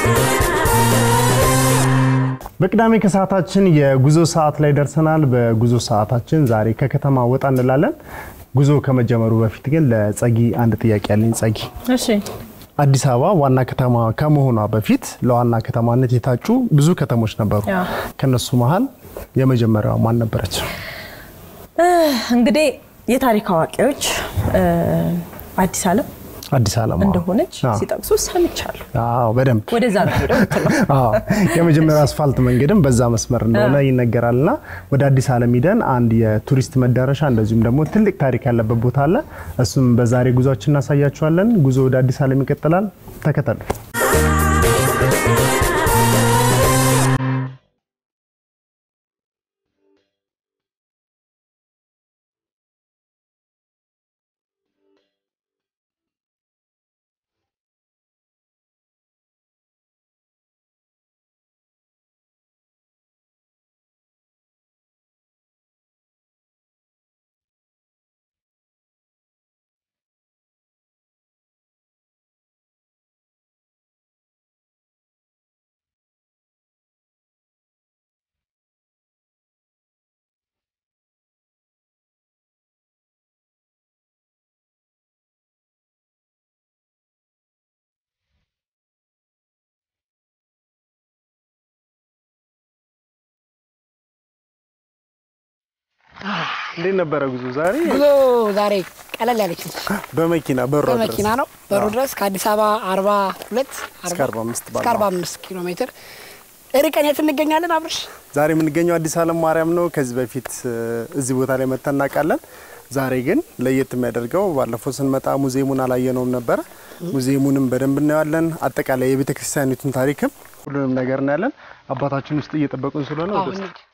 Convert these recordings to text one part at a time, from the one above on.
በቅዳሜ ከሰዓታችን የጉዞ ሰዓት ላይ ደርሰናል። በጉዞ ሰዓታችን ዛሬ ከከተማ ወጣ እንላለን። ጉዞ ከመጀመሩ በፊት ግን ለጸጊ አንድ ጥያቄ ያለኝ። ጸጊ፣ እሺ አዲስ አበባ ዋና ከተማ ከመሆኗ በፊት ለዋና ከተማነት የታጩ ብዙ ከተሞች ነበሩ። ያ። ከነሱ መሀል የመጀመሪያዋ ማን ነበረች? እንግዲህ የታሪክ አዋቂዎች እ፣ አዲስ ዓለም አዲስ ዓለም አዎ። እንደሆነች አዎ። ሲጠቅሱ ሰምቻለሁ። አዎ በደንብ ወደዛ ነው ሄደው ምትለው አዎ የመጀመሪያው አስፋልት መንገድም በዛ መስመር እንደሆነ ይነገራልና ወደ አዲስ ዓለም ሂደን አንድ የቱሪስት መዳረሻ እንደዚሁም ደግሞ ትልቅ ታሪክ ያለበት ቦታ አለ። እሱም በዛሬ ጉዟችን እናሳያችኋለን። ጉዞ ወደ አዲስ ዓለም ይቀጥላል። ተከተሉ። እንዴት ነበረ ጉዞ ዛሬ? ጉዞ ዛሬ ቀለል ያለች ነች። በመኪና በሯ ድረስ በመኪና ነው በሩ ድረስ ከአዲስ አበባ 42 እስከ 45 እስከ 45 ኪሎ ሜትር ርቀን የት እንገኛለን? አብርሽ ዛሬ የምንገኘው አዲስ ዓለም ማርያም ነው። ከዚህ በፊት እ፣ እዚህ ቦታ ላይ መተን እናውቃለን። ዛሬ ግን ለየት የሚያደርገው ባለፈው ስንመጣ ሙዚየሙን አላየነውም ነበረ። ሙዚየሙንም በደንብ እናየዋለን። አጠቃላይ የቤተ ክርስቲያኒቱን ታሪክም ሁሉንም ነገር እናያለን። አባታችን ውስጥ እየጠበቁን ስለሆነ ወደ አሁን ውስጥ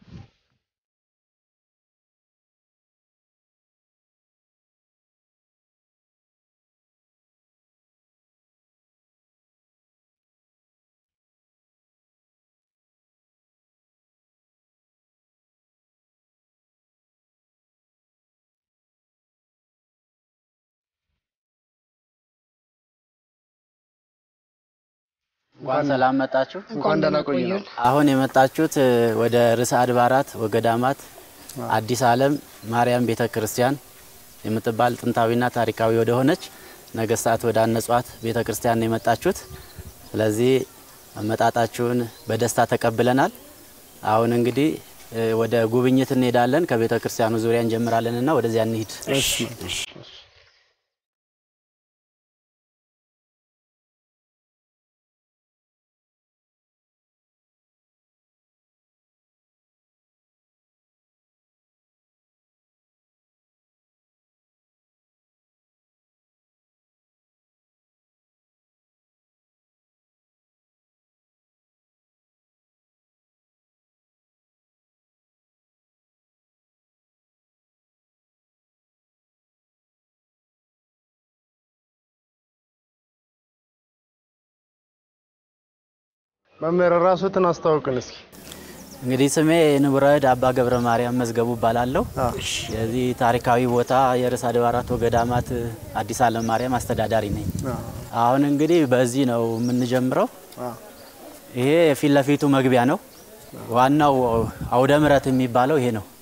እንኳን ሰላም መጣችሁ። እንኳን ደህና ቆዩ ነው። አሁን የመጣችሁት እ፣ ወደ ርዕሰ አድባራት ወገዳማት አዲስ ዓለም ማርያም ቤተ ክርስቲያን የምትባል ጥንታዊና ታሪካዊ ወደ ሆነች ነገስታት ወደ አነጿት ቤተ ክርስቲያን ነው የመጣችሁት። ስለዚህ አመጣጣችሁን በደስታ ተቀብለናል። አሁን እንግዲህ እ፣ ወደ ጉብኝት እንሄዳለን። ከቤተ ክርስቲያኑ ዙሪያ እንጀምራለንና ወደዚያ እንሂድ። መምህር ራስዎትን አስተዋውቅን እስኪ። እንግዲህ ስሜ ንቡረእድ አባ ገብረ ማርያም መዝገቡ እባላለሁ። አዎ። የዚህ ታሪካዊ ቦታ የርዕሰ አድባራት ወገዳማት አዲስ ዓለም ማርያም አስተዳዳሪ ነኝ። አሁን እንግዲህ በዚህ ነው የምንጀምረው። አዎ። ይሄ የፊት ለፊቱ መግቢያ ነው። ዋናው አውደ ምሕረት የሚባለው ይሄ ነው።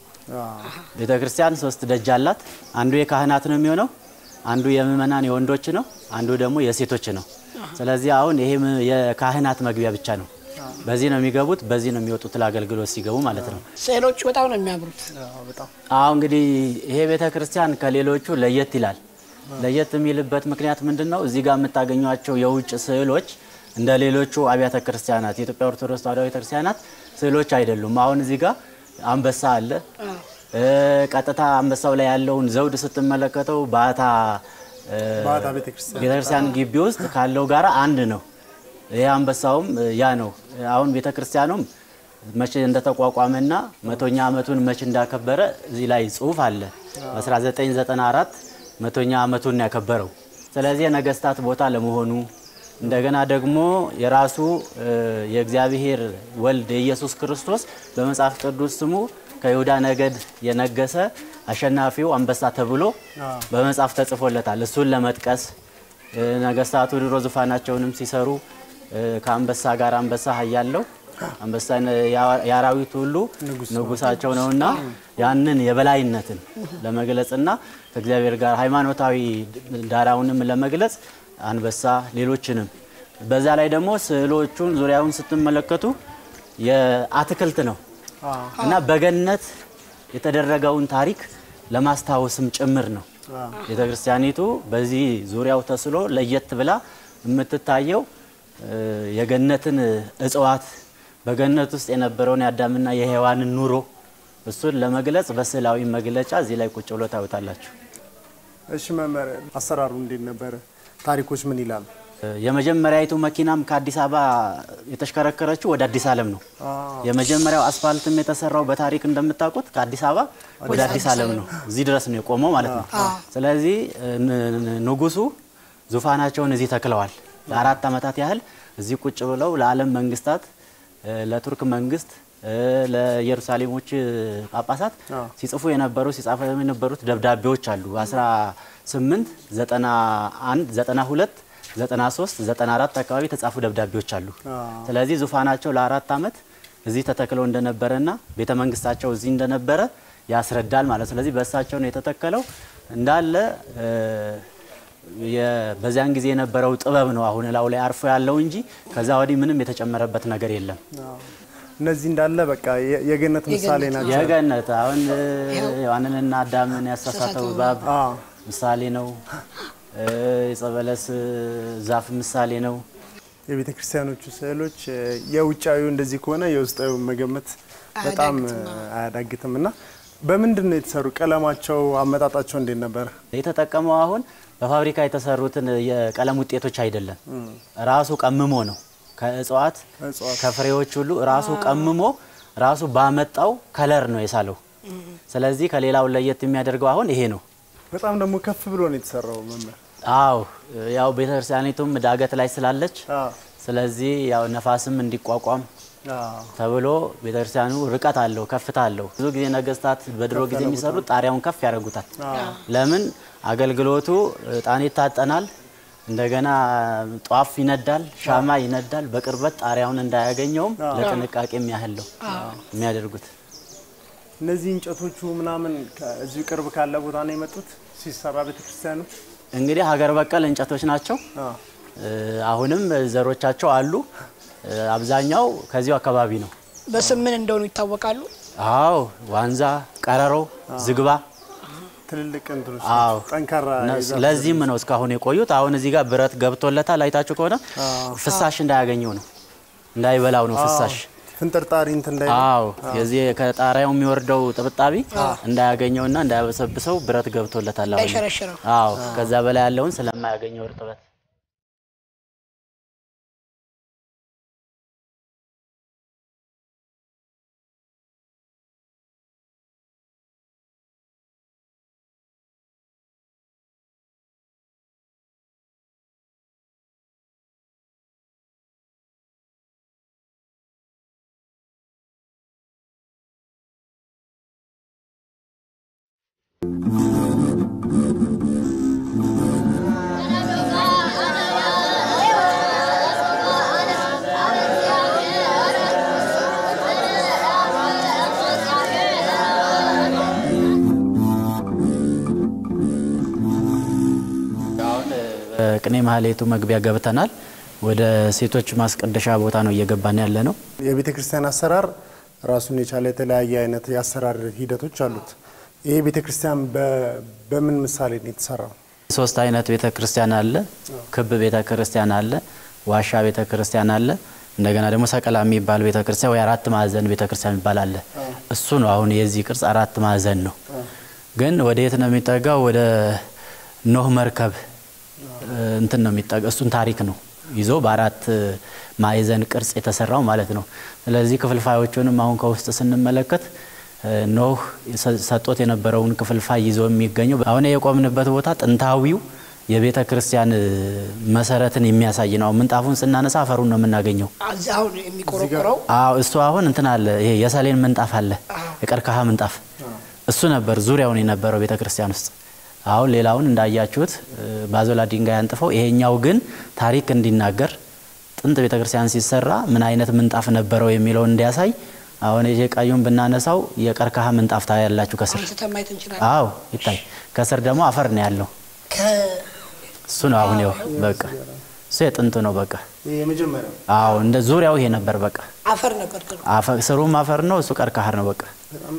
ቤተ ክርስቲያን ሶስት ደጅ አላት። አንዱ የካህናት ነው የሚሆነው፣ አንዱ የምእመናን የወንዶች ነው፣ አንዱ ደግሞ የሴቶች ነው። ስለዚህ አሁን ይሄም የካህናት መግቢያ ብቻ ነው። በዚህ ነው የሚገቡት፣ በዚህ ነው የሚወጡት ለአገልግሎት ሲገቡ ማለት ነው። ስዕሎቹ በጣም ነው የሚያምሩት። አሁ እንግዲህ ይሄ ቤተ ክርስቲያን ከሌሎቹ ለየት ይላል። ለየት የሚልበት ምክንያት ምንድን ነው? እዚህ ጋር የምታገኟቸው የውጭ ስዕሎች እንደ ሌሎቹ አብያተ ክርስቲያናት የኢትዮጵያ ኦርቶዶክስ ተዋሕዶ ቤተ ክርስቲያናት ስዕሎች አይደሉም። አሁን እዚህ ጋር አንበሳ አለ። እ፣ ቀጥታ አንበሳው ላይ ያለውን ዘውድ ስትመለከተው ባታ እ፣ ባታ ቤተክርስቲያን ቤተክርስቲያን ግቢ ውስጥ ካለው ጋር አንድ ነው። ይህ አንበሳውም እ፣ ያ ነው። አሁን ቤተክርስቲያኑም መቼ እንደተቋቋመና መቶኛ ዓመቱን መቼ እንዳከበረ እዚህ ላይ ጽሑፍ አለ። በ1994 መቶኛ ዓመቱን ነው ያከበረው። ስለዚህ የነገስታት ቦታ ለመሆኑ እንደገና ደግሞ የራሱ እ፣ የእግዚአብሔር ወልድ የኢየሱስ ክርስቶስ በመጽሐፍ ቅዱስ ስሙ ከይሁዳ ነገድ የነገሰ አሸናፊው አንበሳ ተብሎ በመጽሐፍ ተጽፎለታል። እሱን ለመጥቀስ እ፣ ነገስታቱ ድሮ ዙፋናቸውንም ሲሰሩ እ፣ ከአንበሳ ጋር አንበሳ ኃያለው አንበሳ የአራዊት ሁሉ ንጉሳቸው ነውና ያንን የበላይነትን ለመግለጽና ከእግዚአብሔር ጋር ሃይማኖታዊ ዳራውንም ለመግለጽ አንበሳ ሌሎችንም በዛ ላይ ደግሞ ስዕሎቹን ዙሪያውን ስትመለከቱ የአትክልት ነው እና በገነት የተደረገውን ታሪክ ለማስታወስም ጭምር ነው። ቤተ ክርስቲያኒቱ በዚህ ዙሪያው ተስሎ ለየት ብላ የምትታየው እ፣ የገነትን እጽዋት በገነት ውስጥ የነበረውን የአዳምና የሔዋንን ኑሮ እሱን ለመግለጽ በስዕላዊ መግለጫ እዚህ ላይ ቁጭ ብሎ ታዩታላችሁ። እሺ መምህር አሰራሩ እንዴት ነበረ? ታሪኮች ምን ይላሉ? የመጀመሪያዊቱ መኪናም ከአዲስ አበባ የተሽከረከረችው ወደ አዲስ ዓለም ነው። የመጀመሪያው አስፋልትም የተሰራው በታሪክ እንደምታውቁት ከአዲስ አበባ ወደ አዲስ ዓለም ነው። እዚህ ድረስ ነው የቆመው ማለት ነው። ስለዚህ ን- ን- ንጉሱ ዙፋናቸውን እዚህ ተክለዋል። ለአራት ዓመታት ያህል እዚህ ቁጭ ብለው ለዓለም መንግስታት፣ እ፣ ለቱርክ መንግስት፣ እ፣ ለኢየሩሳሌሞች ጳጳሳት ሲጽፉ የነበሩ ሲጻፉ የነበሩት ደብዳቤዎች አሉ 18 91 92 93 94 አካባቢ የተጻፉ ደብዳቤዎች አሉ። ስለዚህ ዙፋናቸው ለአራት ዓመት እዚህ ተተክለው እንደነበረና ቤተ መንግስታቸው እዚህ እንደነበረ ያስረዳል ማለት ነው። ስለዚህ በእሳቸው ነው የተተከለው እንዳለ እ፣ የ- በዚያን ጊዜ የነበረው ጥበብ ነው አሁን ላው ላይ አርፎ ያለው እንጂ ከዛ ወዲህ ምንም የተጨመረበት ነገር የለም። እነዚህ እንዳለ በቃ የ- የገነት ምሳሌ ናቸው። የገነት አሁን እ፣ ሔዋንንና አዳምን ያሳሳተው እባብ አዎ። ምሳሌ ነው። እ፣ የጸበለስ ዛፍ ምሳሌ ነው። የቤተ ክርስቲያኖቹ ስዕሎች እ፣ የውጫዊው እንደዚህ ከሆነ የውስጣዊ መገመት በጣም እ፣ አያዳግትም እና በምንድን ነው የተሰሩ? ቀለማቸው፣ አመጣጣቸው እንዴት ነበረ? የተጠቀመው አሁን በፋብሪካ የተሰሩትን የቀለም ውጤቶች አይደለም፣ ራሱ ቀምሞ ነው። ከእጽዋት እጽዋት። ከፍሬዎች ሁሉ ራሱ ቀምሞ ራሱ ባመጣው ከለር ነው የሳለው። ስለዚህ ከሌላው ለየት የሚያደርገው አሁን ይሄ ነው። በጣም ደግሞ ከፍ ብሎ ነው የተሰራው መምህር። አዎ ያው ቤተክርስቲያኒቱም ዳገት ላይ ስላለች አዎ። ስለዚህ ያው ነፋስም እንዲቋቋም አዎ። ተብሎ ቤተክርስቲያኑ ርቀት አለው፣ ከፍታ አለው። ብዙ ጊዜ ነገስታት በድሮ ጊዜ የሚሰሩት ጣሪያውን ከፍ ያደርጉታል። ለምን አገልግሎቱ እጣን ይታጠናል፣ እንደገና ጧፍ ይነዳል፣ ሻማ ይነዳል። በቅርበት ጣሪያውን እንዳያገኘውም ለጥንቃቄ ያህል ነው የሚያደርጉት። እነዚህ እንጨቶቹ ምናምን ከዚሁ ቅርብ ካለ ቦታ ነው የመጡት ሲሰራ ቤተ ክርስቲያኑ። እንግዲህ ሀገር በቀል እንጨቶች ናቸው። አዎ። እ፣ አሁንም ዘሮቻቸው አሉ። እ፣ አብዛኛው ከዚሁ አካባቢ ነው። በስም ምን እንደሆኑ ይታወቃሉ። አዎ ዋንዛ፣ ቀረሮ፣ ዝግባ ትልልቅ እንትኖች አዎ ናቸው። ጠንካራ እነሱ- የዛፍ ለዚህም ነው እስካሁን የቆዩት። አሁን እዚህ ጋር ብረት ገብቶለታል። አይታችሁ ከሆነ ፍሳሽ እንዳያገኘው ነው እንዳይበላው ነው ፍሳሽ። ፍንጥርጣሪ እንትን እንዳይ አዎ የዚህ ከጣሪያው የሚወርደው ጥብጣቢ እንዳያገኘውና እንዳያበሰብሰው ብረት ገብቶለታል። አሁን እንዳይሸረሽረው። አዎ ከዛ በላይ ያለውን ስለማያገኘው እርጥበት አሁን በቅኔ ማህሌቱ መግቢያ ገብተናል። ወደ ሴቶች ማስቀደሻ ቦታ ነው እየገባን ያለ ነው። የቤተ ክርስቲያን አሰራር ራሱን የቻለ የተለያየ አይነት የአሰራር ሂደቶች አሉት። ይሄ ቤተ ክርስቲያን በ- በምን ምሳሌ ነው የተሰራው? ሶስት አይነት ቤተ ክርስቲያን አለ። ክብ ቤተ ክርስቲያን አለ፣ ዋሻ ቤተ ክርስቲያን አለ፣ እንደገና ደግሞ ሰቀላ የሚባል ቤተ ክርስቲያን ወይ አራት ማዕዘን ቤተ ክርስቲያን የሚባል አለ። እሱ ነው አሁን የዚህ ቅርጽ አራት ማዕዘን ነው። ግን ወደ የት ነው የሚጠጋው? ወደ ኖህ መርከብ እ፣ እንትን ነው የሚጠጋ እሱን ታሪክ ነው ይዞ በአራት ማዕዘን ቅርጽ የተሰራው ማለት ነው። ስለዚህ ክፍልፋዮቹንም አሁን ከውስጥ ስንመለከት እ፣ ኖህ ሰ- ሰጥቶት የነበረውን ክፍልፋይ ይዞ የሚገኘው አሁን የቆምንበት ቦታ ጥንታዊው የቤተ ክርስቲያን እ፣ መሰረትን የሚያሳይ ነው። ምንጣፉን ስናነሳ አፈሩን ነው የምናገኘው። እዚህ አሁን የሚቆረቆረው አዎ እሱ አሁን እንትን አለ። ይሄ የሰሌን ምንጣፍ አለ፣ የቀርከሃ ምንጣፍ እሱ ነበር ዙሪያውን የነበረው ቤተ ክርስቲያን ውስጥ። አሁን ሌላውን እንዳያችሁት እ፣ ባዞላ ድንጋይ አንጥፈው፣ ይሄኛው ግን ታሪክ እንዲናገር ጥንት ቤተክርስቲያን ሲሰራ ምን አይነት ምንጣፍ ነበረው የሚለውን እንዲያሳይ አሁን ይሄ ቀዩን ብናነሳው የቀርከሃ ምንጣፍ ታያላችሁ ከስር። አንስተን ማየት እንችላለን። አዎ ይታይ። ከስር ደግሞ አፈር ነው ያለው። እሱ ነው አሁን ይኸው በቃ እሱ የጥንቱ ነው በቃ። የመጀመሪያው አዎ እንደ ዙሪያው ይሄ ነበር በቃ። አፈር ነበር ድሮ። አፈ- ስሩም አፈር ነው፣ እሱ ቀርከሃ ነው በቃ።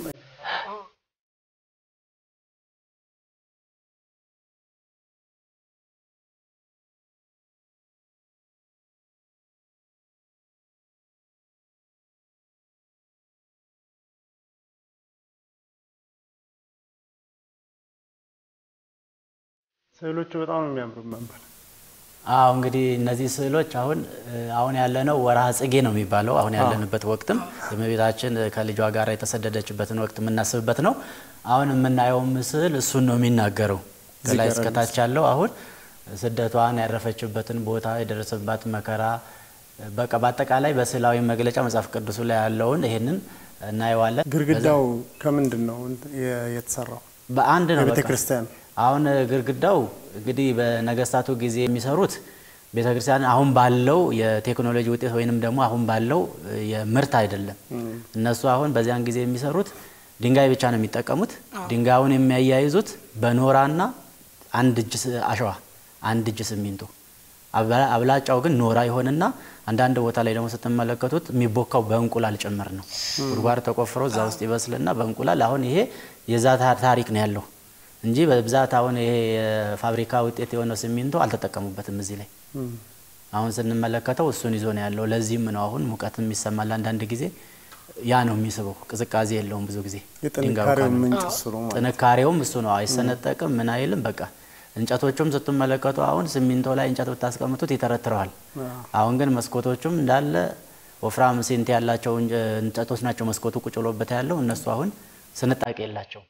ስዕሎቹ በጣም ነው የሚያምሩ ነበር። አዎ እንግዲህ እነዚህ ስዕሎች አሁን አሁን ያለነው ወርሃ ጽጌ ነው የሚባለው። አሁን ያለንበት ወቅትም የእመቤታችን ከልጇ ጋር የተሰደደችበትን ወቅት የምናስብበት ነው። አሁን የምናየውም ስዕል እሱን ነው የሚናገረው። ከላይ እስከታች ያለው አሁን ስደቷን ያረፈችበትን ቦታ የደረሰባት መከራ በቃ በአጠቃላይ በስዕላዊ መግለጫ መጽሐፍ ቅዱሱ ላይ ያለውን ይሄንን እናየዋለን። ግድግዳው ከምንድን ነው የ- የተሰራው? በአንድ ነው የቤተ በቃ። ክርስቲያን አሁን ግድግዳው እንግዲህ በነገስታቱ ጊዜ የሚሰሩት ቤተ ክርስቲያን አሁን ባለው የቴክኖሎጂ ውጤት ወይንም ደግሞ አሁን ባለው የምርት አይደለም። እነሱ አሁን በዚያን ጊዜ የሚሰሩት ድንጋይ ብቻ ነው የሚጠቀሙት። ድንጋዩን የሚያያይዙት በኖራና አንድ እጅ ስ- አሸዋ፣ አንድ እጅ ሲሚንቶ። አብላ- አብላጫው ግን ኖራ ይሆንና አንዳንድ ቦታ ላይ ደግሞ ስትመለከቱት የሚቦካው በእንቁላል ጭምር ነው። ጉድጓድ ተቆፍሮ እዛ ውስጥ ይበስልና በእንቁላል አሁን ይሄ የዛ ታ- ታሪክ ነው ያለው እንጂ በብዛት አሁን ይሄ የፋብሪካ ውጤት የሆነው ሲሚንቶ አልተጠቀሙበትም እዚህ ላይ። አሁን ስንመለከተው እሱን ይዞ ነው ያለው። ለዚህም ነው አሁን ሙቀትም ይሰማል አንዳንድ ጊዜ ያ ነው የሚስበው። ቅዝቃዜ የለውም ብዙ ጊዜ ድንጋዩ የጥንካሬው ካለ። ምንጭ እሱ ነው ማለት ነው። ጥንካሬውም እሱ ነው። አይሰነጠቅም፣ ምን አይልም። በቃ እንጨቶቹም ስትመለከቱ አሁን ሲሚንቶ ላይ እንጨት ብታስቀምጡት ይተረትረዋል። አሁን ግን መስኮቶቹም እንዳለ ወፍራም ሴንቲ ያላቸው እንጨ- እንጨቶች ናቸው። መስኮቱ ቁጭ ብሎበት ያለው እነሱ አሁን ስንጣቄ የላቸው።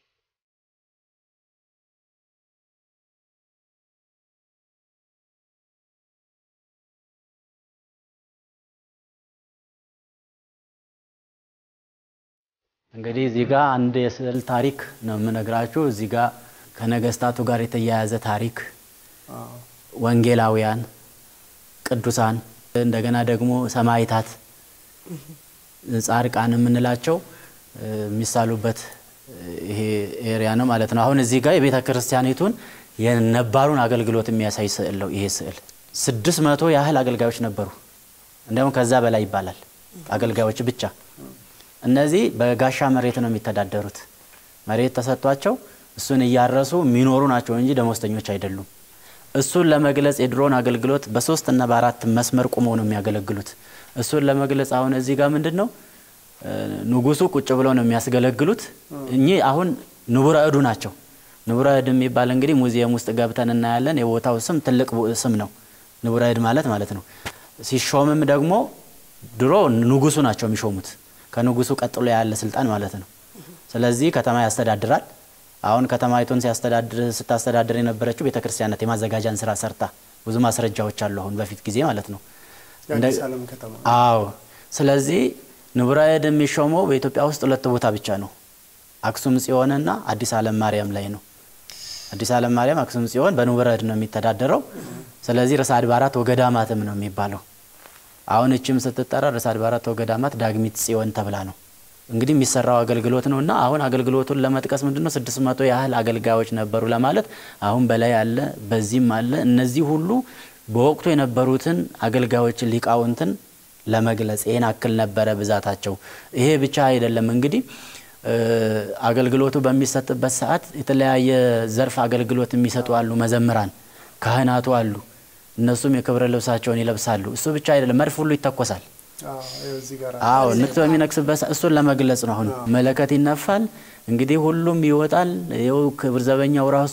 እንግዲህ እዚህ ጋር አንድ የስዕል ታሪክ ነው የምነግራችሁ። እዚህ ጋር ከነገስታቱ ጋር የተያያዘ ታሪክ ወንጌላውያን፣ ቅዱሳን እንደገና ደግሞ ሰማዕታት፣ ጻድቃን የምንላቸው እ፣ የሚሳሉበት እ፣ ይሄ ኤሪያ ነው ማለት ነው። አሁን እዚህ ጋር የቤተ ክርስቲያኒቱን የነባሩን አገልግሎት የሚያሳይ ስዕል ነው ይሄ ስዕል። ስድስት መቶ ያህል አገልጋዮች ነበሩ። እንዲያውም ከዛ በላይ ይባላል አገልጋዮች ብቻ። እነዚህ በጋሻ መሬት ነው የሚተዳደሩት። መሬት ተሰጥቷቸው እሱን እያረሱ የሚኖሩ ናቸው እንጂ ደሞዝተኞች አይደሉም። እሱን ለመግለጽ የድሮን አገልግሎት በሶስት እና በአራት መስመር ቁመው ነው የሚያገለግሉት። እሱን ለመግለጽ አሁን እዚህ ጋር ምንድን ነው እ፣ ንጉሱ ቁጭ ብለው ነው የሚያስገለግሉት። እኚህ አሁን ንቡረ እዱ ናቸው። ንቡረ እድ የሚባል እንግዲህ ሙዚየም ውስጥ ገብተን እናያለን። የቦታው ስም ትልቅ ቦ- ስም ነው። ንቡረ እድ ማለት ማለት ነው። ሲሾምም ደግሞ ድሮ ንጉሱ ናቸው የሚሾሙት። ከንጉሱ ቀጥሎ ያለ ስልጣን ማለት ነው። ስለዚህ ከተማ ያስተዳድራል። አሁን ከተማይቱን ሲያስተዳድር ስታስተዳድር የነበረችው ቤተክርስቲያን ናት። የማዘጋጃን ስራ ሰርታ ብዙ ማስረጃዎች አሉ። አሁን በፊት ጊዜ ማለት ነው። የአዲስ ዓለም ከተማ አዎ። ስለዚህ ንቡረ እድ የሚሾመው በኢትዮጵያ ውስጥ ሁለት ቦታ ብቻ ነው። አክሱም ጽዮንና አዲስ ዓለም ማርያም ላይ ነው። አዲስ ዓለም ማርያም፣ አክሱም ጽዮን በንቡረ እድ ነው የሚተዳደረው። ስለዚህ ርዕሰ አድባራት ወገዳማትም ነው የሚባለው። አሁን እችም ስትጠራ ርዕሰ አድባራት ወገዳማት ዳግሚት ጽዮን ተብላ ነው እንግዲህ የሚሰራው አገልግሎት ነው እና አሁን አገልግሎቱን ለመጥቀስ ምንድን ነው ስድስት መቶ ያህል አገልጋዮች ነበሩ ለማለት አሁን በላይ አለ፣ በዚህም አለ። እነዚህ ሁሉ በወቅቱ የነበሩትን አገልጋዮችን ሊቃውንትን ለመግለጽ ይህን አክል ነበረ ብዛታቸው። ይሄ ብቻ አይደለም እንግዲህ እ፣ አገልግሎቱ በሚሰጥበት ሰዓት የተለያየ ዘርፍ አገልግሎት የሚሰጡ አሉ። መዘምራን፣ ካህናቱ አሉ። እነሱም የክብረ ልብሳቸውን ይለብሳሉ። እሱ ብቻ አይደለም፣ መድፍ ሁሉ ይተኮሳል። አዎ፣ ይኸው እዚህ ጋር አዎ ንግስ በሚነግስበት ሰዓት እሱን ለመግለጽ ነው። አሁን መለከት ይነፋል። እንግዲህ ሁሉም ይወጣል። ይኸው ክብር ዘበኛው ራሱ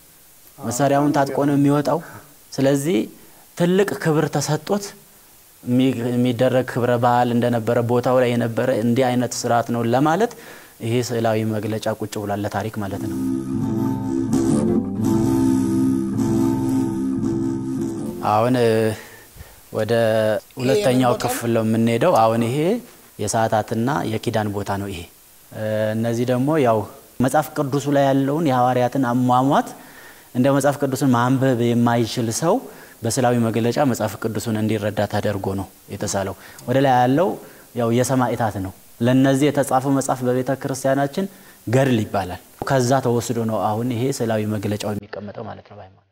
መሳሪያውን ታጥቆ ነው የሚወጣው። ስለዚህ ትልቅ ክብር ተሰጥቶት የሚ- የሚደረግ ክብረ በዓል እንደነበረ ቦታው ላይ የነበረ እንዲህ አይነት ስርዓት ነው ለማለት ይሄ ስዕላዊ መግለጫ ቁጭ ብሏል ለታሪክ ማለት ነው። አሁን እ፣ ወደ ሁለተኛው ቦታው? ክፍል ነው የምንሄደው። አሁን ይሄ የሰዓታትና የኪዳን ቦታ ነው። ይሄ እ፣ እነዚህ ደግሞ ያው መጽሐፍ ቅዱሱ ላይ ያለውን የሐዋርያትን አሟሟት እንደ መጽሐፍ ቅዱስን ማንበብ የማይችል ሰው በስዕላዊ መግለጫ መጽሐፍ ቅዱሱን እንዲረዳ ተደርጎ ነው የተሳለው። ወደ ላይ ያለው ያው የሰማዕታት ነው። ለነዚህ የተጻፈው መጽሐፍ በቤተ ክርስቲያናችን ገድል ይባላል። ከዛ ተወስዶ ነው አሁን ይሄ ስዕላዊ መግለጫው የሚቀመጠው ማለት ነው በሃይማኖት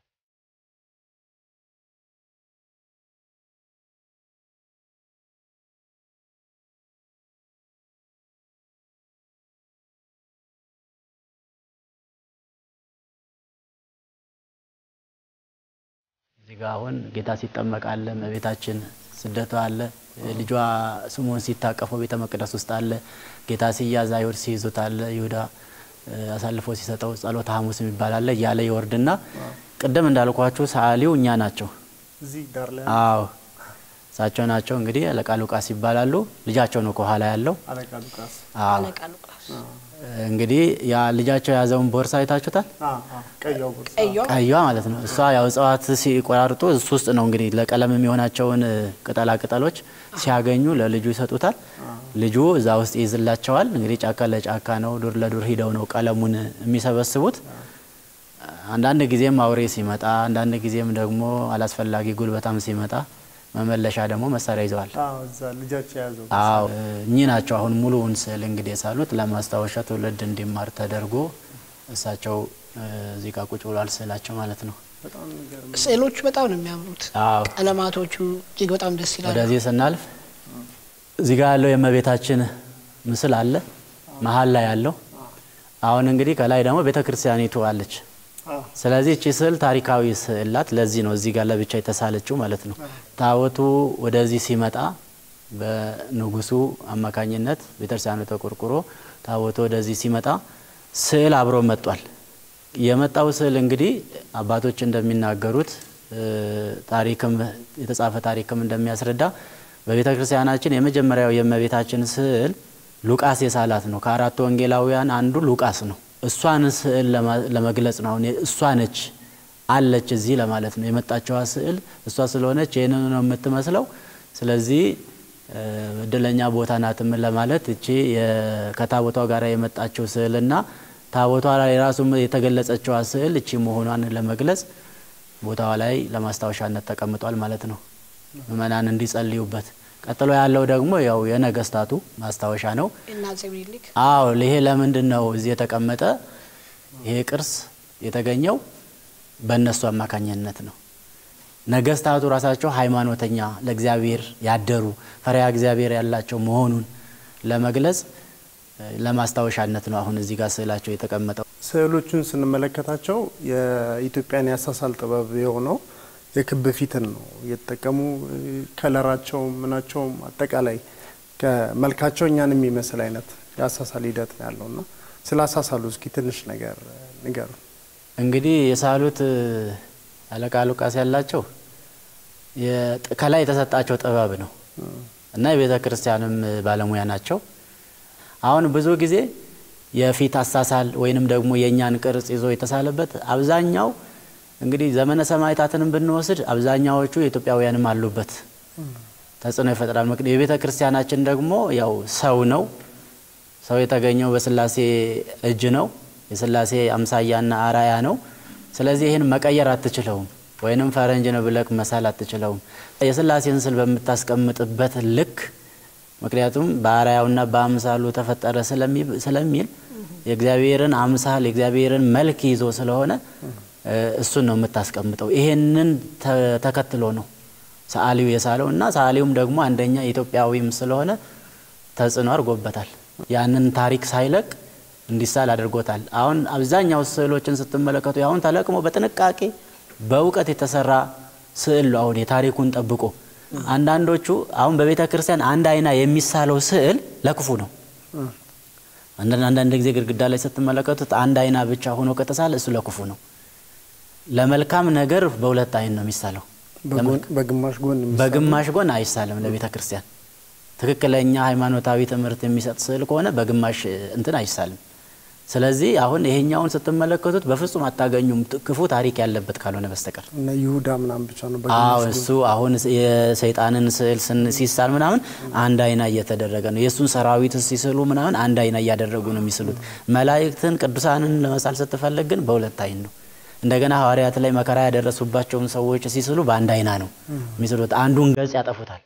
እዚህ ጋ አሁን ጌታ ሲጠመቅ አለ፣ እመቤታችን ስደቷ አለ፣ ልጇ ስምዖን ሲታቀፈው ቤተ መቅደስ ውስጥ አለ፣ ጌታ ሲያዝ አይሁድ ሲይዙት አለ፣ ይሁዳ አሳልፎ ሲሰጠው ጸሎተ ሐሙስ የሚባል አለ እያለ ይወርድና ቅድም እንዳልኳችሁ ሰዓሊው እኛ ናቸው። እዚህ ዳር ላይ አዎ እሳቸው ናቸው እንግዲህ አለቃ ሉቃስ ይባላሉ። ልጃቸው ነው ከኋላ ያለው። አለቃ ሉቃስ አዎ አለቃ ሉቃስ እንግዲህ ያ ልጃቸው የያዘውን ቦርሳ አይታችሁታል። ቀያው ቦርሳ ቀይዋ ቀይዋ ማለት ነው። እሷ ያው እጽዋት ሲቆራርጡ እሱ ውስጥ ነው እንግዲህ ለቀለም የሚሆናቸውን ቅጠላ ቅጠሎች ሲያገኙ ለልጁ ይሰጡታል። ልጁ እዛ ውስጥ ይይዝላቸዋል። እንግዲህ ጫካ ለጫካ ነው፣ ዱር ለዱር ሂደው ነው ቀለሙን የሚሰበስቡት። አንዳንድ ጊዜም አውሬ ሲመጣ፣ አንዳንድ ጊዜም ደግሞ አላስፈላጊ ጉልበታም ሲመጣ መመለሻ ደግሞ መሳሪያ ይዘዋል። አዎ፣ እዛ ልጃቸው የያዘው አዎ እኚህ ናቸው። አሁን ሙሉውን ስዕል እንግዲህ የሳሉት ለማስታወሻ ትውልድ እንዲማር ተደርጎ እሳቸው እዚህ ጋር ቁጭ ብሏል ስዕላቸው ማለት ነው። በጣም የሚገርም ስዕሎቹ በጣም ነው የሚያምሩት። አዎ ቀለማቶቹ እጅግ በጣም ደስ ይላሉ። ወደዚህ ስናልፍ እዚህ ጋር ያለው የእመቤታችን ምስል አለ መሀል ላይ ያለው። አሁን እንግዲህ ከላይ ደግሞ ቤተ ክርስቲያኒቱ አለች። አዎ፣ ስለዚህ እቺ ስዕል ታሪካዊ ስዕል ናት። ለዚህ ነው እዚህ ጋር ለብቻ የተሳለችው ማለት ነው። ታቦቱ ወደዚህ ሲመጣ በንጉሱ አማካኝነት ቤተክርስቲያኑ ተቆርቁሮ ታቦቱ ወደዚህ ሲመጣ ስዕል አብሮ መጧል። የመጣው ስዕል እንግዲህ አባቶች እንደሚናገሩት እ፣ ታሪክም የተጻፈ ታሪክም እንደሚያስረዳ በቤተ ክርስቲያናችን የመጀመሪያው የእመቤታችን ስዕል ሉቃስ የሳላት ነው። ከአራቱ ወንጌላውያን አንዱ ሉቃስ ነው። እሷን ስዕል ለማ- ለመግለጽ ነው። አሁን እሷ ነች አለች እዚህ ለማለት ነው። የመጣችዋ ስዕል እሷ ስለሆነች ይህንን ነው የምትመስለው። ስለዚህ እ፣ እድለኛ ቦታ ናትም ለማለት እቺ የ- ከታቦቷ ጋር የመጣችው ስዕልና ታቦቷ ላይ ራሱ የተገለጸችዋ ስዕል እቺ መሆኗን ለመግለጽ ቦታዋ ላይ ለማስታወሻነት ተቀምጧል ማለት ነው። ምእመናን እንዲጸልዩበት። ቀጥሎ ያለው ደግሞ ያው የነገስታቱ ማስታወሻ ነው። እና አፄ ምኒልክ አዎ ይሄ ለምንድን ነው እዚህ የተቀመጠ? ይሄ ቅርስ የተገኘው በእነሱ አማካኝነት ነው። ነገስታቱ ራሳቸው ሃይማኖተኛ ለእግዚአብሔር ያደሩ ፈሪሃ እግዚአብሔር ያላቸው መሆኑን ለመግለጽ እ፣ ለማስታወሻነት ነው አሁን እዚህ ጋር ስዕላቸው የተቀመጠው። ስዕሎቹን ስንመለከታቸው የኢትዮጵያን ያሳሳል ጥበብ የሆነው የክብ ፊትን ነው እየተጠቀሙ ከለራቸው ምናቸውም አጠቃላይ ከመልካቸው እኛን የሚመስል አይነት የአሳሳል ሂደት ነው ያለው እና ስለ አሳሳሉ እስኪ ትንሽ ነገር ንገሩ። እንግዲህ የሳሉት እ፣ አለቃ ሉቃስ ያላቸው የጥ- ከላይ የተሰጣቸው ጥበብ ነው እና የቤተ ክርስቲያንም እ፣ ባለሙያ ናቸው። አሁን ብዙ ጊዜ የፊት አሳሳል ወይንም ደግሞ የእኛን ቅርጽ ይዞ የተሳለበት አብዛኛው እንግዲህ ዘመነ ሰማዕታትንም ብንወስድ አብዛኛዎቹ ኢትዮጵያውያንም አሉበት ተጽዕኖ ይፈጥራል። ምክንያት የቤተ ክርስቲያናችን ደግሞ ያው ሰው ነው። ሰው የተገኘው በስላሴ እጅ ነው። የስላሴ አምሳያና አራያ ነው። ስለዚህ ይህን መቀየር አትችለውም፣ ወይንም ፈረንጅ ነው ብለክ መሳል አትችለውም። የስላሴን ስል በምታስቀምጥበት ልክ ምክንያቱም በአርአያውና በአምሳሉ ተፈጠረ ስለሚ- ስለሚል የእግዚአብሔርን አምሳል የእግዚአብሔርን መልክ ይዞ ስለሆነ እ፣ እሱን ነው የምታስቀምጠው። ይሄንን ተ- ተከትሎ ነው ሰዓሊው የሳለው እና ሰዓሊውም ደግሞ አንደኛ ኢትዮጵያዊም ስለሆነ ተጽዕኖ አድርጎበታል። ያንን ታሪክ ሳይለቅ እንዲሳል አድርጎታል። አሁን አብዛኛው ስዕሎችን ስትመለከቱ አሁን ተለቅሞ በጥንቃቄ በእውቀት የተሰራ ስዕል ነው። አሁን የታሪኩን ጠብቆ አንዳንዶቹ አሁን በቤተ ክርስቲያን አንድ አይና የሚሳለው ስዕል ለክፉ ነው። አንዳንድ አንዳንድ ጊዜ ግድግዳ ላይ ስትመለከቱት አንድ አይና ብቻ ሆኖ ከተሳለ እሱ ለክፉ ነው። ለመልካም ነገር በሁለት አይን ነው የሚሳለው። በጎን- በግማሽ ጎን የሚሳለው በግማሽ ጎን አይሳልም። ለቤተ ክርስቲያን ትክክለኛ ሃይማኖታዊ ትምህርት የሚሰጥ ስዕል ከሆነ በግማሽ እ, እንትን አይሳልም። ስለዚህ አሁን ይሄኛውን ስትመለከቱት በፍጹም አታገኙም፣ ት- ክፉ ታሪክ ያለበት ካልሆነ በስተቀር። እነ ይሁዳ ምናምን ብቻ ነው አዎ በግማሽ እሱ አሁን ስ- የሰይጣንን ስዕል ስን- ሲሳል ምናምን አንድ አይና እየተደረገ ነው። የእሱን ሰራዊት ሲስሉ ምናምን አንድ አይና እያደረጉ ነው የሚስሉት። መላእክትን ቅዱሳንን ለመሳል ስትፈልግ ግን በሁለት አይን ነው። እንደገና ሐዋርያት ላይ መከራ ያደረሱባቸውን ሰዎች ሲስሉ በአንድ አይና ነው የሚስሉት። አንዱን ገጽ ያጠፉታል።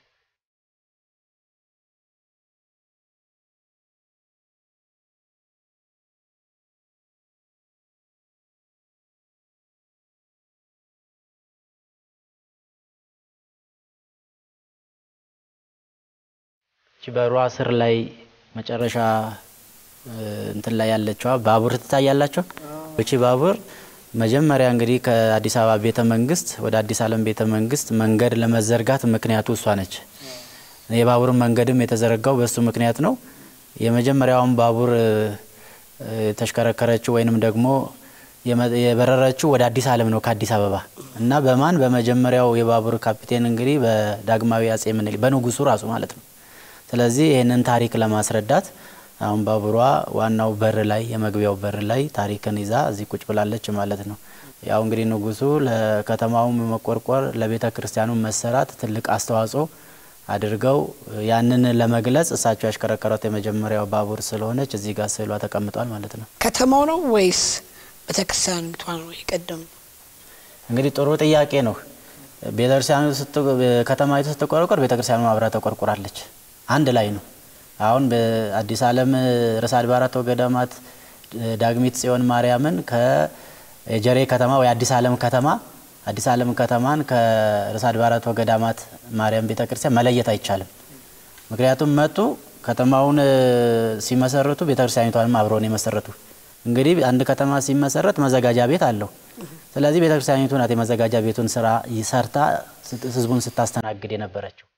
እቺ በሯ ስር ላይ መጨረሻ እንትን ላይ ያለችዋ ባቡር ትታያላቸው። እቺ ባቡር መጀመሪያ እንግዲህ ከአዲስ አበባ ቤተ መንግስት ወደ አዲስ ዓለም ቤተ መንግስት መንገድ ለመዘርጋት ምክንያቱ እሷ ነች። የባቡር መንገድም የተዘረጋው በእሱ ምክንያት ነው። የመጀመሪያውን ባቡር የተሽከረከረችው ወይንም ደግሞ የበረረችው ወደ አዲስ ዓለም ነው ከአዲስ አበባ እና በማን በመጀመሪያው የባቡር ካፒቴን እንግዲህ በዳግማዊ አጼ ምኒልክ በንጉሱ ራሱ ማለት ነው። ስለዚህ ይህንን ታሪክ ለማስረዳት አሁን ባቡሯ ዋናው በር ላይ የመግቢያው በር ላይ ታሪክን ይዛ እዚህ ቁጭ ብላለች ማለት ነው። ያው እንግዲህ ንጉሱ ለከተማውም መቆርቆር ለቤተ ክርስቲያኑ መሰራት ትልቅ አስተዋጽኦ አድርገው ያንን ለመግለጽ እሳቸው ያሽከረከሯት የመጀመሪያው ባቡር ስለሆነች እዚህ ጋር ስዕሏ ተቀምጧል ማለት ነው። ከተማው ነው ወይስ ቤተክርስቲያኒቷ ነው የቀደም? እንግዲህ ጥሩ ጥያቄ ነው። ቤተክርስቲያኑ ከተማይቱ ስትቆረቆር ቤተክርስቲያኑ አብራ ተቆርቁራለች። አንድ ላይ ነው። አሁን በአዲስ ዓለም ርዕሰ አድባራት ወገዳማት ዳግሚት ጽዮን ማርያምን ከጀሬ ከተማ ወይ አዲስ ዓለም ከተማ አዲስ ዓለም ከተማን ከርዕሰ አድባራት ወገዳማት ማርያም ቤተክርስቲያን መለየት አይቻልም። ምክንያቱም መጡ ከተማውን ሲመሰርቱ ቤተክርስቲያኒቷንም አብረው ነው የመሰረቱ። እንግዲህ አንድ ከተማ ሲመሰረት መዘጋጃ ቤት አለው። ስለዚህ ቤተክርስቲያኒቱ ናት የመዘጋጃ ቤቱን ስራ ሰርታ ህዝቡን ስታስተናግድ የነበረችው።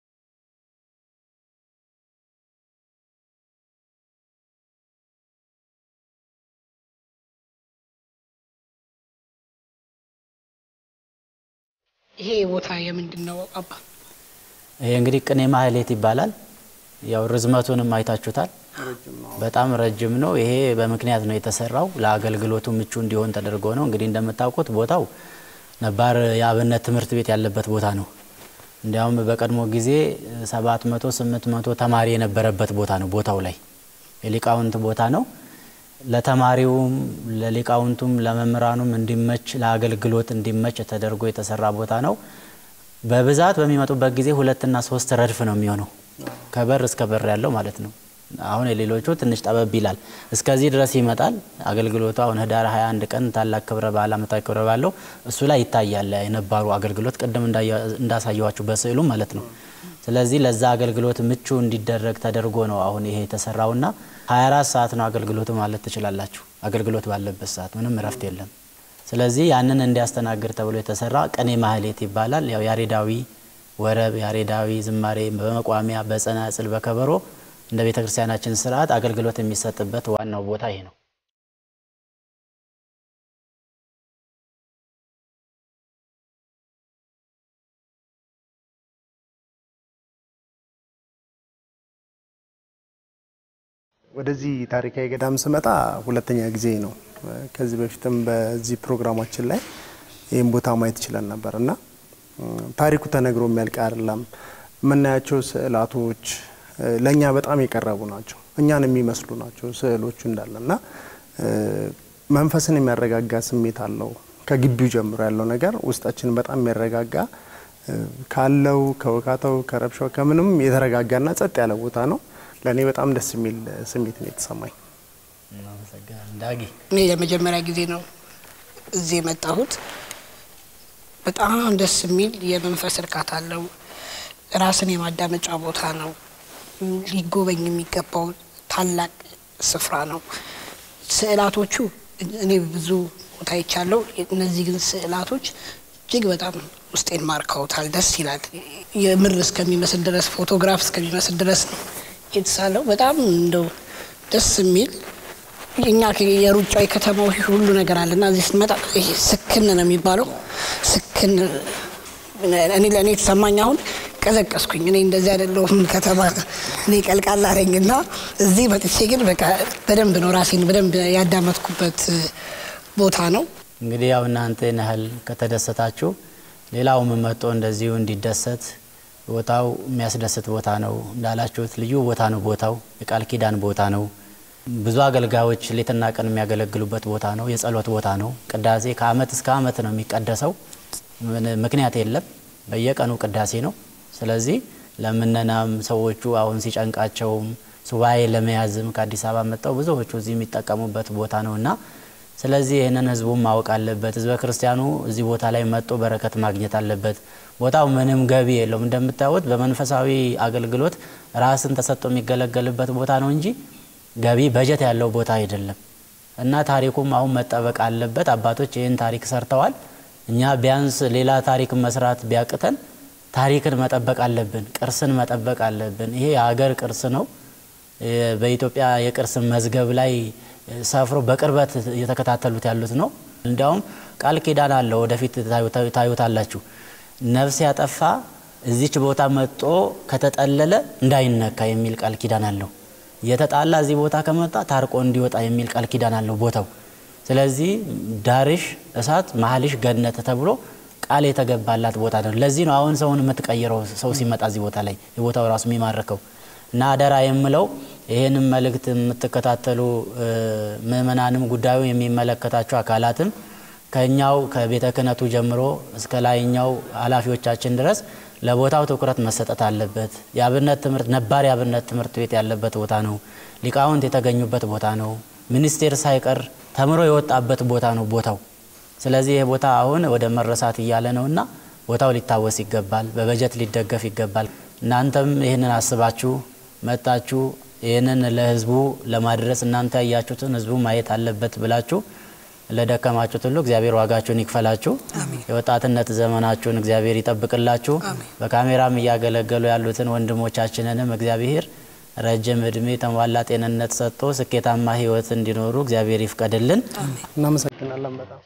ይሄ ቦታ የምንድን ነው አባ? ይሄ እንግዲህ ቅኔ ማህሌት ይባላል። ያው ርዝመቱንም አይታችሁታል። በጣም ረጅም ነው። ይሄ በምክንያት ነው የተሰራው። ለአገልግሎቱ ምቹ እንዲሆን ተደርጎ ነው። እንግዲህ እንደምታውቁት ቦታው ነባር የአብነት ትምህርት ቤት ያለበት ቦታ ነው። እንዲያውም በቀድሞ ጊዜ ሰባት መቶ ስምንት መቶ ተማሪ የነበረበት ቦታ ነው። ቦታው ላይ የሊቃውንት ቦታ ነው። ለተማሪውም ለሊቃውንቱም ለመምህራኑም እንዲመች ለአገልግሎት እንዲመች ተደርጎ የተሰራ ቦታ ነው። በብዛት በሚመጡበት ጊዜ ሁለትና ሶስት ረድፍ ነው የሚሆነው ከበር እስከ በር ያለው ማለት ነው። አሁን የሌሎቹ ትንሽ ጠበብ ይላል። እስከዚህ ድረስ ይመጣል አገልግሎቱ። አሁን ህዳር 21 ቀን ታላቅ ክብረ በዓል ዓመታዊ ክብረ ባለው እሱ ላይ ይታያል የነባሩ አገልግሎት ቅድም እንዳሳየዋችሁ በስዕሉ ማለት ነው። ስለዚህ ለዛ አገልግሎት ምቹ እንዲደረግ ተደርጎ ነው አሁን ይሄ የተሰራውና 24 ሰዓት ነው አገልግሎቱ ማለት ትችላላችሁ። አገልግሎት ባለበት ሰዓት ምንም እረፍት የለም። ስለዚህ ያንን እንዲያስተናግድ ተብሎ የተሰራ ቅኔ ማህሌት ይባላል። ያው ያሬዳዊ ወረብ፣ ያሬዳዊ ዝማሬ በመቋሚያ በጸናጽል በከበሮ እንደ ቤተ ክርስቲያናችን ስርዓት አገልግሎት የሚሰጥበት ዋናው ቦታ ይሄ ነው። ወደዚህ ታሪካዊ ገዳም ስመጣ ሁለተኛ ጊዜ ነው። ከዚህ በፊትም በዚህ ፕሮግራማችን ላይ ይህም ቦታ ማየት ችለን ነበር እና ታሪኩ ተነግሮ የሚያልቅ አይደለም። የምናያቸው ስዕላቶች ለእኛ በጣም የቀረቡ ናቸው። እኛን የሚመስሉ ናቸው ስዕሎቹ እንዳለ እና መንፈስን የሚያረጋጋ ስሜት አለው። ከግቢው ጀምሮ ያለው ነገር ውስጣችንን በጣም የሚያረጋጋ ካለው ከወካተው ከረብሻው ከምንም የተረጋጋና ጸጥ ያለ ቦታ ነው። ለእኔ በጣም ደስ የሚል ስሜት ነው የተሰማኝ። ዳጊ እኔ ለመጀመሪያ ጊዜ ነው እዚህ የመጣሁት። በጣም ደስ የሚል የመንፈስ እርካታ አለው። ራስን የማዳመጫ ቦታ ነው። ሊጎበኝ የሚገባው ታላቅ ስፍራ ነው። ስዕላቶቹ እኔ ብዙ ቦታ ይቻለው፣ እነዚህ ግን ስዕላቶች እጅግ በጣም ውስጤን ማርከውታል። ደስ ይላል። የምር እስከሚመስል ድረስ ፎቶግራፍ እስከሚመስል ድረስ ነው የተሳለው። በጣም እንደው ደስ የሚል እኛ የሩጫው የከተማው ሁሉ ነገር አለና እዚህ ስንመጣ ይሄ ስክን ነው የሚባለው። ስክን እኔ ለእኔ የተሰማኝ አሁን ቀዘቀስኩኝ። እኔ እንደዚህ አይደለሁም ከተማ እኔ ቀልቃላ ነኝ እና እዚህ መጥቼ ግን በቃ በደንብ ነው ራሴን በደንብ ያዳመጥኩበት ቦታ ነው። እንግዲህ ያው እናንተ ያህል ከተደሰታችሁ ሌላውም መጥቶ እንደዚሁ እንዲደሰት ቦታው የሚያስደስት ቦታ ነው። እንዳላችሁት ልዩ ቦታ ነው። ቦታው የቃል ኪዳን ቦታ ነው። ብዙ አገልጋዮች ሌትና ቀን የሚያገለግሉበት ቦታ ነው። የጸሎት ቦታ ነው። ቅዳሴ ከአመት እስከ አመት ነው የሚቀደሰው። ምን- ምክንያት የለም። በየቀኑ ቅዳሴ ነው። ስለዚህ ለምነናም ሰዎቹ አሁን ሲጨንቃቸውም ሱባኤ ለመያዝም ከአዲስ አበባ መጥተው ብዙዎቹ እዚህ የሚጠቀሙበት ቦታ ነው እና ስለዚህ ይህንን ህዝቡም ማወቅ አለበት። ህዝበ ክርስቲያኑ እዚህ ቦታ ላይ መጥቶ በረከት ማግኘት አለበት። ቦታው ምንም ገቢ የለውም። እንደምታዩት በመንፈሳዊ አገልግሎት ራስን ተሰጥቶ የሚገለገልበት ቦታ ነው እንጂ ገቢ በጀት ያለው ቦታ አይደለም እና ታሪኩም አሁን መጠበቅ አለበት። አባቶች ይህን ታሪክ ሰርተዋል። እኛ ቢያንስ ሌላ ታሪክ መስራት ቢያቅተን ታሪክን መጠበቅ አለብን። ቅርስን መጠበቅ አለብን። ይሄ የሀገር ቅርስ ነው። የ- በኢትዮጵያ የቅርስ መዝገብ ላይ ሰፍሮ በቅርበት እየተከታተሉት ያሉት ነው። እንዲያውም ቃል ኪዳን አለው። ወደፊት ታዩ- ታዩታላችሁ። ነፍስ ያጠፋ እዚች ቦታ መጦ ከተጠለለ እንዳይነካ የሚል ቃል ኪዳን አለው። የተጣላ እዚህ ቦታ ከመጣ ታርቆ እንዲወጣ የሚል ቃል ኪዳን አለው ቦታው። ስለዚህ ዳርሽ እሳት መሀልሽ ገነት ተብሎ ቃል የተገባላት ቦታ ነው። ለዚህ ነው አሁን ሰውን የምትቀይረው ሰው ሲመጣ እዚህ ቦታ ላይ የቦታው ራሱ የሚማርከው እና አደራ የምለው ይህንም መልእክት የምትከታተሉ እ፣ ምእመናንም ጉዳዩ የሚመለከታቸው አካላትም ከኛው ከቤተ ክህነቱ ጀምሮ እስከ ላይኛው ኃላፊዎቻችን ድረስ ለቦታው ትኩረት መሰጠት አለበት። የአብነት ትምህርት ነባር የአብነት ትምህርት ቤት ያለበት ቦታ ነው። ሊቃውንት የተገኙበት ቦታ ነው። ሚኒስቴር ሳይቀር ተምሮ የወጣበት ቦታ ነው ቦታው። ስለዚህ ይህ ቦታ አሁን ወደ መረሳት እያለ ነውና ቦታው ሊታወስ ይገባል፣ በበጀት ሊደገፍ ይገባል። እናንተም ይህንን አስባችሁ መጣችሁ ይህንን ለህዝቡ ለማድረስ እናንተ ያያችሁትን ህዝቡ ማየት አለበት ብላችሁ ለደከማችሁት ሁሉ እግዚአብሔር ዋጋችሁን ይክፈላችሁ። የወጣትነት ዘመናችሁን እግዚአብሔር ይጠብቅላችሁ። በካሜራም እያገለገሉ ያሉትን ወንድሞቻችንንም እግዚአብሔር ረጅም እድሜ የተሟላ ጤንነት ሰጥቶ ስኬታማ ህይወት እንዲኖሩ እግዚአብሔር ይፍቀድልን። እናመሰግናለን በጣም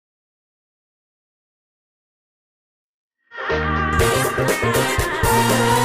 Thank